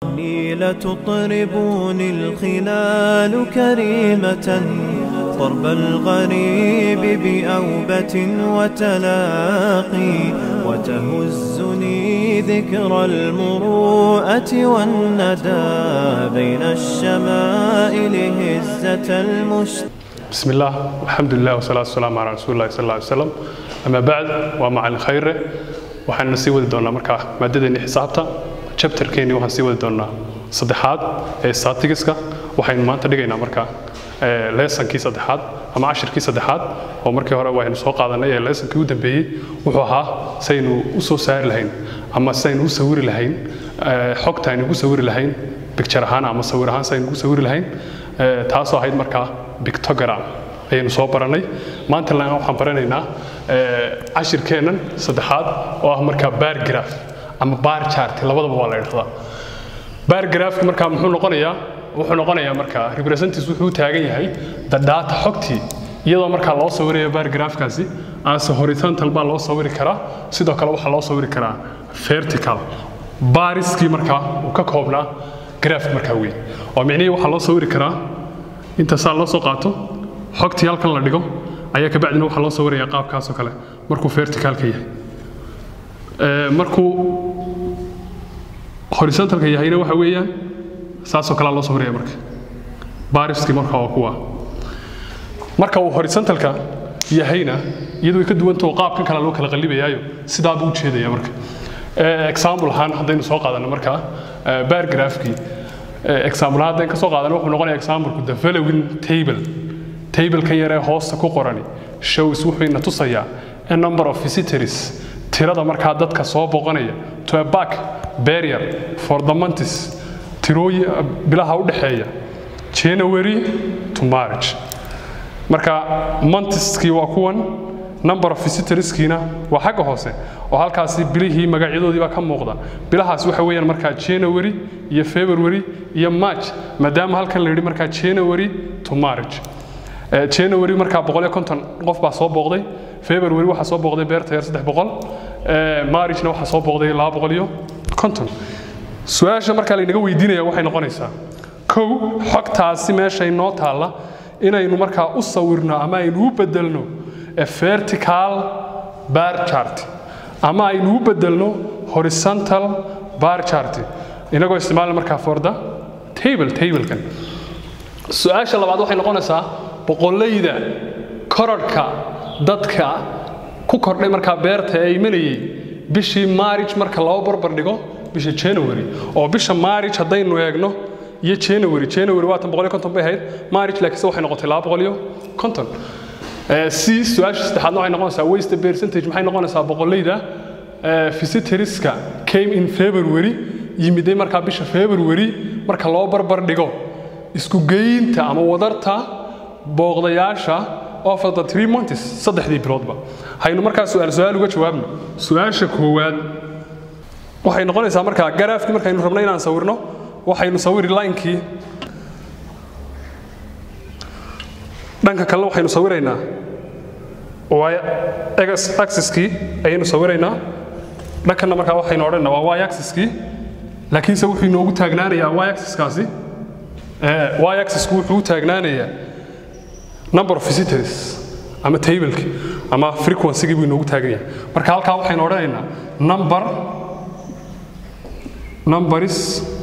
إني لتطربني الخلال كريمة ضرب الغريب بأوبة وتلاقي وتهزني ذكرى المروءة والندى بين الشمائل هزة المشتاق بسم الله والحمد لله والصلاة والسلام على رسول الله صلى الله عليه وسلم أما بعد ومع خير waxaan sii wadi doonaa markaa maadadeennii xisaabta chapterkeennii waxaan sii wadi doonaa saddexaad ee statistics-ka waxaynu maanta dhigaynaa markaa leesankii saddexaad ama cashirkii saddexaad oo markii hore waynu soo qaadanay ee leesankii u dambeeyey wuxuu ahaa saynu u soo saari lahayn ama saynu u sawiri lahayn xogta aynu ugu sawiri lahayn bicture ahaan ama sawir ahaan saynu ugu sawiri lahayn taasoo ahayd markaa pictogram ayaynu soo baranay maanta lana waxaan baranaynaa cashirkeennan saddexaad oo ah markaa bargraph ama bar chart labadaba waa la idhahdaa bargraphka markaa muxuu noqonayaa wuxuu noqonayaa markaa representatives wuxuu taagan yahay the data xogtii iyadoo markaa loo sawirayo bargraphkaasi as horizontal baa loo sawiri karaa sidoo kale waxaa loo sawiri karaa vertical bariskii markaa uu ka koobnaa graph markaa weyn oo micnihii waxaa loo sawiri karaa inta saa loo soo qaato xogtii halkan la dhigo ayaa kabacdina waxaa loo sawirayaa qaabkaasoo kale markuu verticalka yahay markuu horizontalka yahayna waxa weeyaan saasoo kalea loo sawiraya marka bariskii marka waa kuwa marka uu horizontalka yahayna iyadu way ka duwantao qaabkan kale loo kala qallibayaayo sidaa buu ujeedaya marka example ahaan haddaynu soo qaadano markaa bargraphkii example ahaan haddaynu ka soo qaadano wuxuu noqonaya exampleku the following table tablekan yaree hoosta ku qorani shows wuxuu ina tusayaa a number of visitors tirada markaa dadka soo boqonaya to a back barrier for the months tirooyi bilaha u dhexeeya january to march marka monthskii waa kuwan number of visitorskiina waa xagga hoose oo halkaasi bilihii magacyadoodii baa ka muuqda bilahaas waxa weeyaan markaa january iyo february iyo march maadaama halkan la yidhi markaa january to march january markaa boqol iyo konton qof baa soo booqday february waxaa soo booqday beerta yar saddex boqol marchna waxaa soo booqday laba boqol iyo konton su-aasha markaa laynaga weydiinaya waxay noqonaysaa kow xogtaasi meeshay noo taalla inaynu markaa u sawirno ama aynu u bedelno vertical bar chart ama aynu u bedelno horizontal bar chart inagoo isticmaala markaa for the table tablekan su-aasha labaad waxay noqonaysaa boqolayda korodhka dadka ku kordhay markaa beerta ee imanayay bishii maarij marka loo barbar dhigo bisha january oo bisha maarij haddaynu eegno iyo january january waatan boqol iyo konton bay ahayd maarij laakiinse waxay noqotay laba boqol iyo konton si su-aasha saddexaadna waxay noqonaysaa waste percentage maxay noqonaysaa boqolayda visitorska came in february yimiday markaa bisha february marka loo barbar dhigo isku geynta ama wadarta booqdayaasha of the three months saddexdii biloodba haynu markaa su-aal su-aal uga jawaabno su-aasha koowaad waxay noqonaysaa markaa garaafkii markaynu rabno inaan sawirno waxaynu sawiri linekii dhanka kalena waxaynu sawiraynaa axiskii ayaynu sawiraynaa dhankana markaa waxaynu odhanaynaa waa y axiskii laakiinse wuxuu inoogu taagnaanayaa y axiskaasi y axisku wuxuu u taagnaanayaa number of visitors ama tableki ama frequency buu inoogu taagan yahay marka halkaa waxaynu odhanaynaa number numbers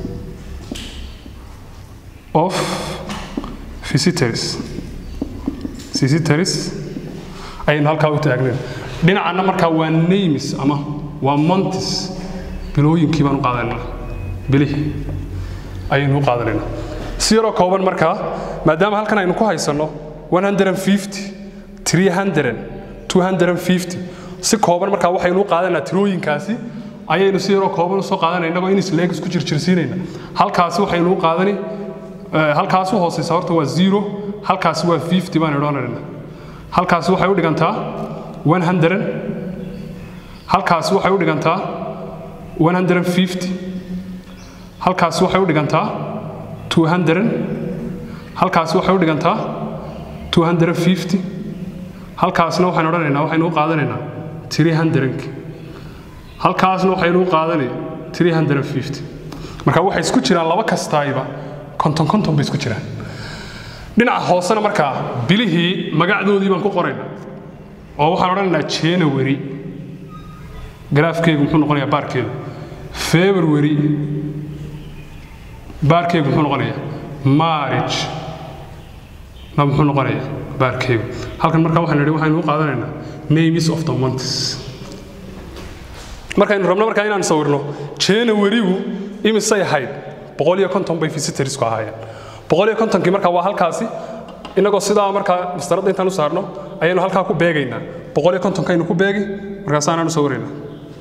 of visitors visitors ayaynu halkaa u taagnayn dhinacana markaa waa names ama waa months bilooyinkii baan u qaadanaynaa bilihii ayaynu u qaadanaynaa si yaroo kooban markaa maadaama halkan aynu ku haysanno 150 300 250 si kooban markaa waxaynu u qaadanaa tirooyinkaasi ayaynu si yaroo kooban usoo qaadanaa innagoo in isleeg isku jirjirsiinayna halkaasi waxaynu u qaadani halkaas u hooseysa horta waa zero halkaasi waa 50 baan idhoonayna halkaasi waxay u dhigantaa 100 halkaasi waxay u dhigantaa 150 halkaasi waxay u dhigantaa 200 halkaasi waxay u dhigantaa 250 halkaasna waxaynu odhanaynaa waxaynu u qaadanaynaa 300 halkaasna waxaynu u qaadanay 350 marka waxay isku jiraan laba kastaayba konton konton bay isku jiraan dhinaca hoosena markaa bilihii magacdoodii baan ku qorayna oo waxaan odhanaynaa january garaafkeegu muxuu noqonayaa baarkeedu february baarkeegu muxuu noqonayaa marriage na muxuu noqonayaa baarkeegu halkan markaa waxaan nidhi waxaynu u qaadanaynaa names of the months markaynu rabno markaa inaan sawirno january-gu imisay ahayd boqol iyo konton bay visitorsku ahaayeen boqol iyo kontonkii markaa waa halkaasi inagoo sidaa markaa mastaradda intaan u saarno ayaynu halkaa ku beegaynaa boqol iyo kontonkaynu ku beegi markaasaanaan u sawiraynaa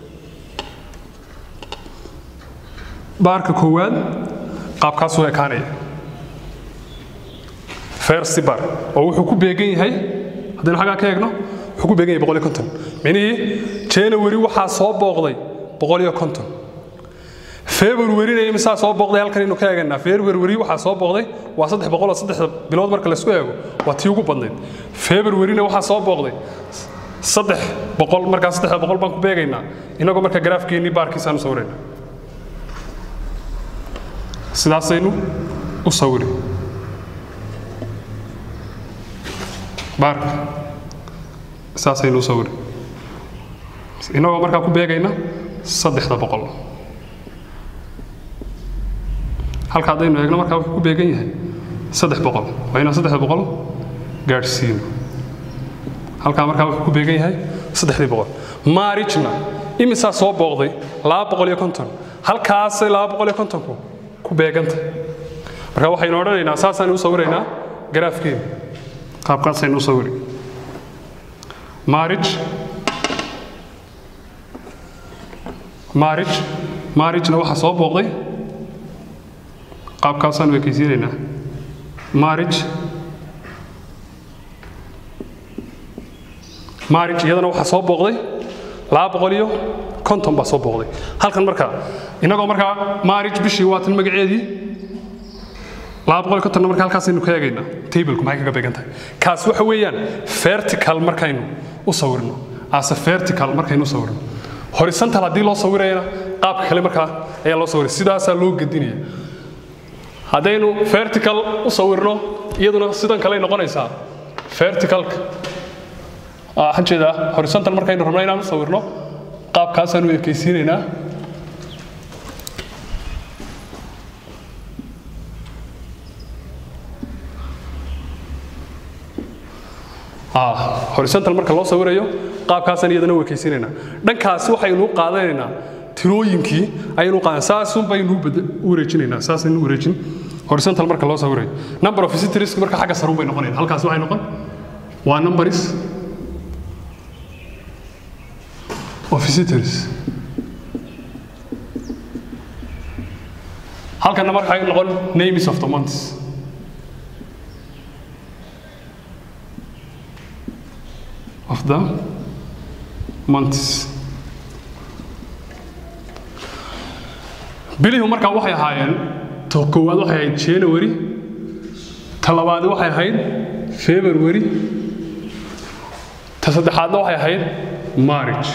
baarka koowaad qaabkaasuu ekaanaya fersi bar oo wuxuu ku beegan yahay haddaynu xaggaa ka eegno wuxuu ku beegan yahay boqol iyo konton micnihii january waxaa soo booqday boqol iyo konton februaryna imisaa soo booqday halkan aynu ka eeganaa february waxaa soo booqday waa saddex boqol oo saddex bilood marka laysku eego waa tii ugu badnayd februaryna waxaa soo booqday saddex boqol markaa saddex boqol baan ku beegaynaa inagoo marka garaafkeennii baarkiisaan u sawiraynaa sidaasaynu u sawiri baarka saasaynu u sawiri inagoo markaa ku beegayna saddexda boqol halka haddaynu eegno markaa wuxuu ku beegan yahay saddex boqol waa inaan saddexda boqol gaadhsiino halkaa markaa wuxuu ku beegan yahay saddexdii boqol maarijna imisaa soo booqday laba boqol iyo konton halkaasay laba boqol iyo kontonku ku beeganta marka waxaynu odhanaynaa saasaynu u sawiraynaa garaafkeena qaabkaasaynu u sawiri maarij maarij maarijna waxaa soo booqday qaabkaasaan ekaysiinaynaa maarij maarij iyadana waxaa soo booqday laba boqol iyo konton baa soo booqday halkan markaa innagoo markaa maarij bishii waa tan magaceedii laba boqol iyo kontonna marka halkaasaynu ka eegaynaa tableku maxay kaga beegan tahay kaas waxa weeyaan vertical markaynu u sawirno ase vertical markaynu u sawirno horizontal haddii loo sawirayana qaabka kale markaa ayaa loo sawiray sidaasaa loo gedinaya haddaynu vertical u sawirno iyaduna sidan kaley noqonaysaa verticalka waxaan jeedaa horizontal markaynu rabno inaan u sawirno qaabkaasaanu ekaysiinaynaa horizontal marka loo sawirayo qaabkaasaan iyadana u ekaysiinaynaa dhankaasi waxaynu u qaadanaynaa tirooyinkii ayaynu qaadan saasun baynu u wareejinaynaa saasaynu u wareejin horizontal marka loo sawirayo number of visitors marka xagga sarun bay noqonayaan halkaas waxay noqon waa numbers of visitors halkana marka waxay noqon names of the months of the months bilihu markaa waxay ahaayeen to koowaad waxay ahayd january ta labaadi waxay ahayd february ta saddexaadna waxay ahayd marriage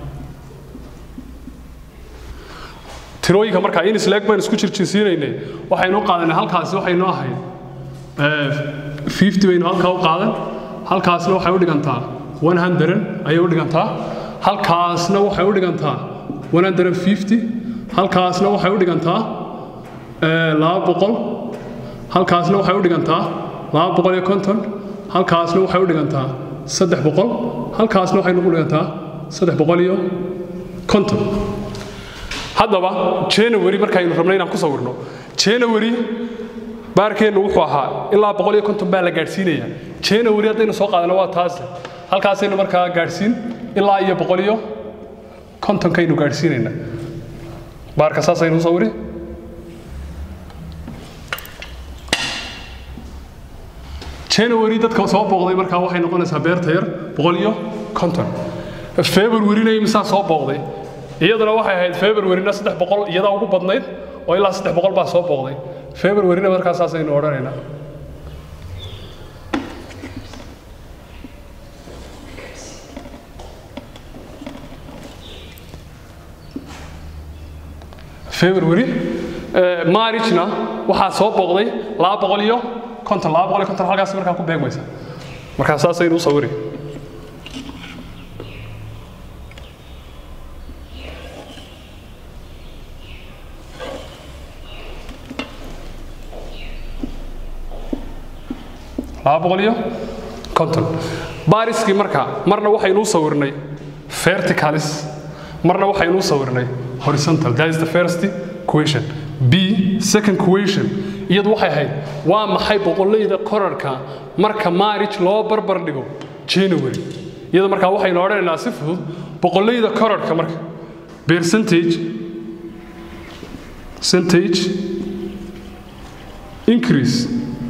tirooyinka markaa in isleeg baynu isku jirjirsiinaynay waxaynu u qaadanay halkaasi waxaynu ahayd fifty baynu halkaa u qaadan halkaasna waxay u dhigantaa one hundred ayay u dhigantaa halkaasna waxay u dhigantaa one hundred fifty halkaasna waxay u dhigantaa laba boqol halkaasna waxay u dhigantaa laba boqol iyo konton halkaasna waxay u dhigantaa saddex boqol halkaasna waxay nagu dhigantaa saddex boqol iyo konton haddaba january markaynu rabno inaan ku sawirno january baarkeennu wuxuu ahaa ilaa boqol iyo konton baa la gaadhsiinaya january haddaynu soo qaadano waa taas halkaasaynu markaa gaadhsiin ilaa iyo boqol iyo kontonkaynu gaadhsiinaynaa baarka saasaynu u sawiri january dadka soo booqday markaa waxay noqonaysaa beerta yar boqol iyo konton februaryna imisaa soo booqday iyaduna waxay ahayd februaryna saddex boqol iyadaa ugu badnayd oo ilaa saddex boqol baa soo booqday februaryna markaa saasaynu odhanaynaa february marijna waxaa soo booqday laba boqol iyo konton laba boqol iyo konton halkaas markaa ku beegmaysa markaa saasaynu u sawiri laba boqol iyo konton baariskii marka marna waxaynu u sawirnay verticalis marna waxaynu u sawirnay horizontal that is the first equation b second equation iyadu waxay ahayd waa maxay boqolleyda korarka marka marriage loo barbar dhigo january iyada markaa waxaynu odhanaynaa si fudud boqolleyda korarka marka percentage percentage increase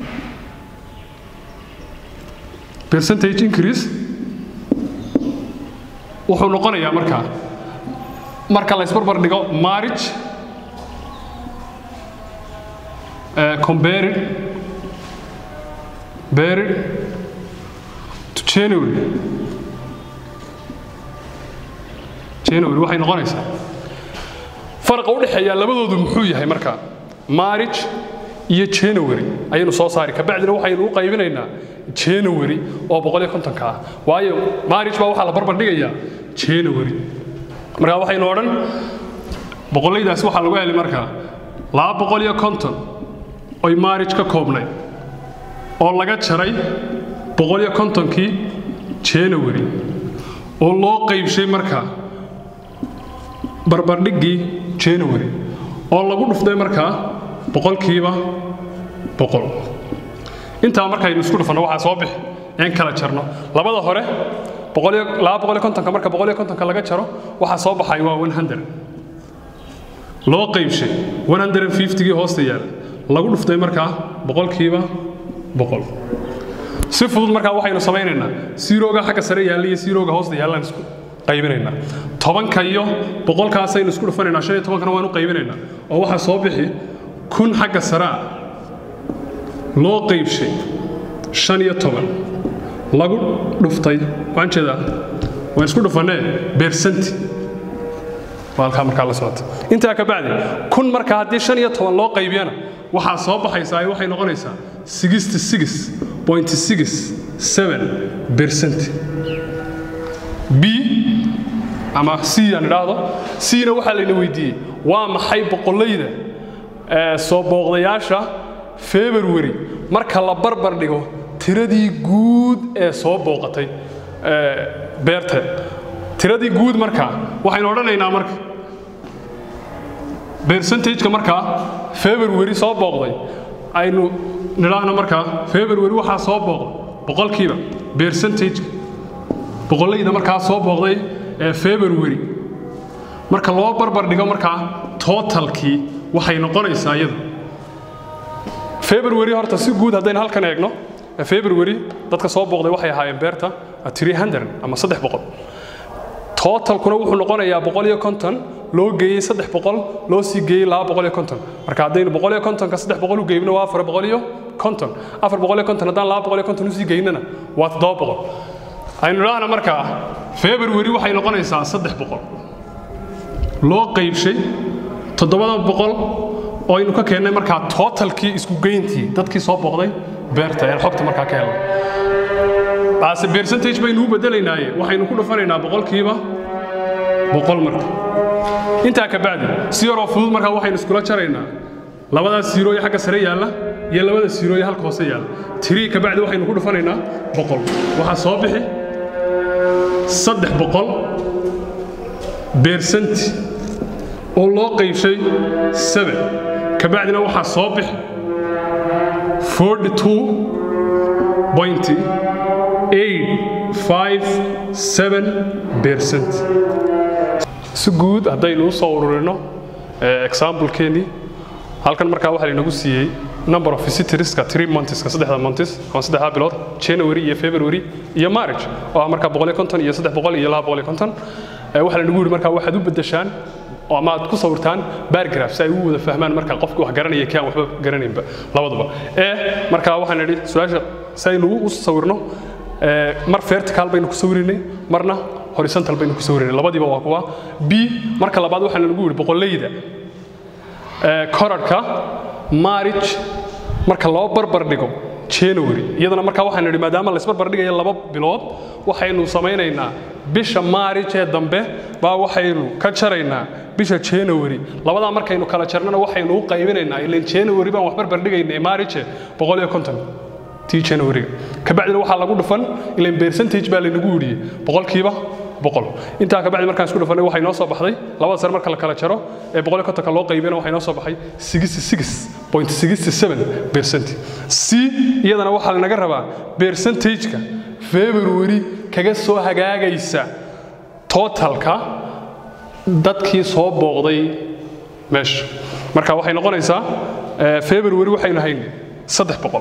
percentage increase wuxuu noqonayaa markaa marka la isbarbar dhigo marriage uh, compared compared to January January waxay noqonaysaa farqa u dhexeeya labadoodu muxuu yahay marka marriage iyo January ayaynu soo saari ka bacdina waxaynu u qaybinaynaa January oo boqol iyo kontonka ah waayo marriage baa waxaa la barbar dhigayaa January markaa waxaynu odhan boqolleydaasi waxaa lagu helay markaa laba boqol iyo konton oy marriage ka koobnay oo laga jaray boqol iyo kontonkii January oo loo qaybshay markaa barbardhiggii January oo lagu dhuftay markaa boqolkiiba boqol intaa markaynu isku dhufanno waxaa soo bixi in kala jarno labada hore laba boqol iyo kontonka marka boqol iyo kontonka laga jaro waxaa soo baxay waa one hundred loo qaybshay one hundred and fiftygii hoosta yaala lagu dhuftay markaa boqolkiiba boqol si fudud markaa waxaynu samaynaynaa siirooga xagga sare yaalla iyo siirooga hoosta yaallaan isku qaybinaynaa tobanka iyo boqolkaasaynu isku dhufanaynaa shan iyo tobankana waanu qaybinaynaa oo waxaa soo bixi kun xagga saraa loo qaybshay shan iyo toban lagu dhuftay waxaan jeedaa waan isku dhufannee beersanti waa halkaa markaa la socota intaa ka bacdi kun marka haddii shan iyo toban loo qaybiyana waxaa soo baxaysaa waxay noqonaysaa sixty six point six seven percent b ama c aan idhaahdo c-na waxaa layna weydiiyey waa maxay boqollayda soo booqdayaasha february marka la barbar dhigo tiradii guud ee soo booqatay beerta tiradii guud markaa waxaynu odhanaynaa marka percentageka markaa february soo booqday aynu nidhaahno markaa february waxaa soo booqday boqolkiiba percentageka boqollayda markaa soo booqday ee february marka loo barbar dhigo markaa totalkii waxay noqonaysaa iyadu february horta si guud haddaynu halkan eegno february dadka soo booqday waxay ahaayeen beerta 300 ama 300 totalkuna wuxuu noqonayaa boqol iyo konton loo geeyey saddex boqol loo sii geeyey laba boqol iyo konton marka haddaynu boqol iyo kontonka saddex boqol u geybno waa afar boqol iyo konton afar boqol iyo konton haddaan laba boqol iyo konton usii geynana waa toddoba boqol aynu idhaahna markaa february waxay noqonaysaa saddex boqol loo qaybshay toddobada boqol oo aynu ka keennay markaa totalkii isku geyntii dadkii soo booqday beerta ee xogta markaa ka helnay taasi percentage baynu u bedelaynaaye waxaynu ku dhufanaynaa boqolkiiba boqol marka intaa ka bacdi si yaroo fudud markaa waxaynu iskula jaraynaa labadaas siirooye xagga sare yaalla iyo labada siirooye halka hoose yaalla tirii ka bacdi waxaynu ku dhufanaynaa boqol waxaa soo bixi saddex boqol beersanti oo loo qaybshay seven ka bacdina waxaa soo bixi forty two point si guud haddaynu u soo ururino examplekeenii halkan markaa waxaa laynagu siiyey number of visitorska three monthska saddexda months ama saddexda bilood january iyo february iyo marriage oo ah markaa boqol iyo konton iyo saddex boqol iyo laba boqol iyo konton waxaa laynagu yidhi markaa waxaad u beddeshaan ama aad ku sawirtaan bargraph si ay u wada fahmaan marka qofki wax garanaya kii aan waxba garanaynba labaduba ee markaa waxaan idhi su-aasha si aynu u sawirno mar vertical baynu ku sawirinay marna horizontal baynu ku sawirinay labadiiba waa kuwa b marka labaad waxaa lagu yidhi boqollayda korarhka marriage marka loo barbar dhigo january iyadana markaa waxaynu nidhi maadaama la isbarbar dhigayo laba bilood waxaynu samaynaynaa bisha marriage ee dambe baa waxaynu ka jaraynaa bisha january labadaa markaynu kala jarnana waxaynu u qaybinaynaa ilan january baan wax barbar dhigaynay marriage boqol iyo konton tii january-ga kabacdina waxaa lagu dhufan ilan percentage baa laynagu yidhiyey boqolkiiba boqol intaa kabacdi markaan isku dhufanay waxay noo soo baxday labada sare marka la kala jaro ee boqol iyo kontonka loo qaybina waxay noo soo baxay sixty six point sixty seven percent c iyadana waxaa lanaga rabaa percentage-ka february kaga soo hagaagaysa totalka dadkii soo booqday meesha marka waxay noqonaysaa february waxaynu haynay saddex boqol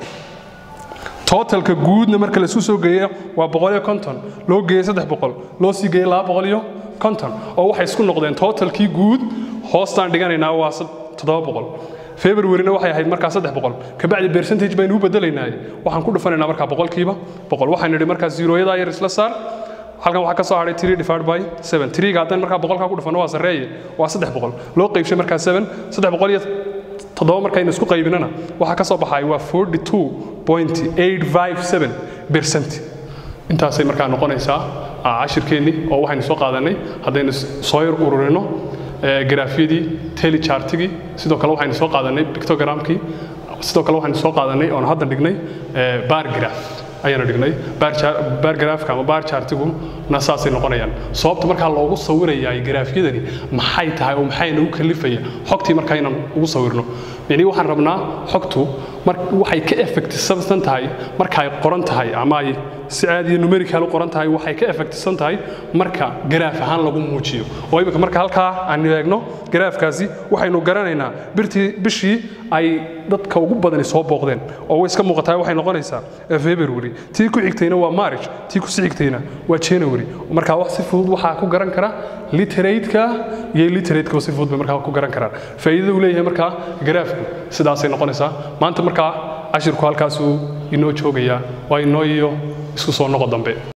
totalka guudna marka laisku soo geeya waa boqol iyo konton loo geeyey saddex boqol loo sii geeyey laba boqol iyo konton oo waxay isku noqdeen totalkii guud hoostaan dhiganaynaa waa toddoba boqol februaryna waxay ahayd markaa saddex boqol kabacdi percentage baynu u bedelaynaa waxaan ku dhufanaynaa markaa boqolkiiba boqol waxaan nidhi markaa zeroyadaa yar isla saar halkan waxaa ka soo hadhay three divided by seven threega haddaan markaa boqolkaa ku dhufano waa sarreeye waa saddex boqol loo qaybshay markaa seven saddex boqol iyo toddoba markaynu isku qaybinana waxaa ka soo baxay waa forty two point eight five seven percent intaasay markaa noqonaysaa cashirkeennii oo waxaynu soo qaadanay haddaynu soo yar ururino garaafyadii telechartigii sidoo kale waxaynu soo qaadanay pictogramkii sidoo kale waxaynu soo qaadanay oon hadda dhignay bar graph ayaanu dhignay bar grafka ama bar chartiguna saasay noqonayaan sababta markaa loogu sawirayaa garaafyadani maxay tahay oo maxay nagu kalifaya xogtii markaa inaan ugu sawirno yani waxaan rabnaa xogtu waxay ka effectisan tahay marka ay qoran tahay ama ay si aad iyo numerical u qoran tahay waxay ka effectisan tahay marka garaaf ahaan lagu muujiyo oo imika marka halkaa aan eegno garaafkaasi waxaynu garanaynaa birtii bishii ay dadka ugu badani soo booqdeen oo way iska muuqataa waxay noqonaysaa february tii ku xigtayna waa march tii ku sii xigtayna waa january marka wax si fudud waxaa ku garan kara literate-ka iyo literate-ka si fudud bay markaa ku garan karaan faa'iidada uu leeyahay markaa garaafku sidaasay noqonaysaa maanta markaa cashirku halkaasuu inoo joogayaa waa inoo iyo isku soo noqo dambe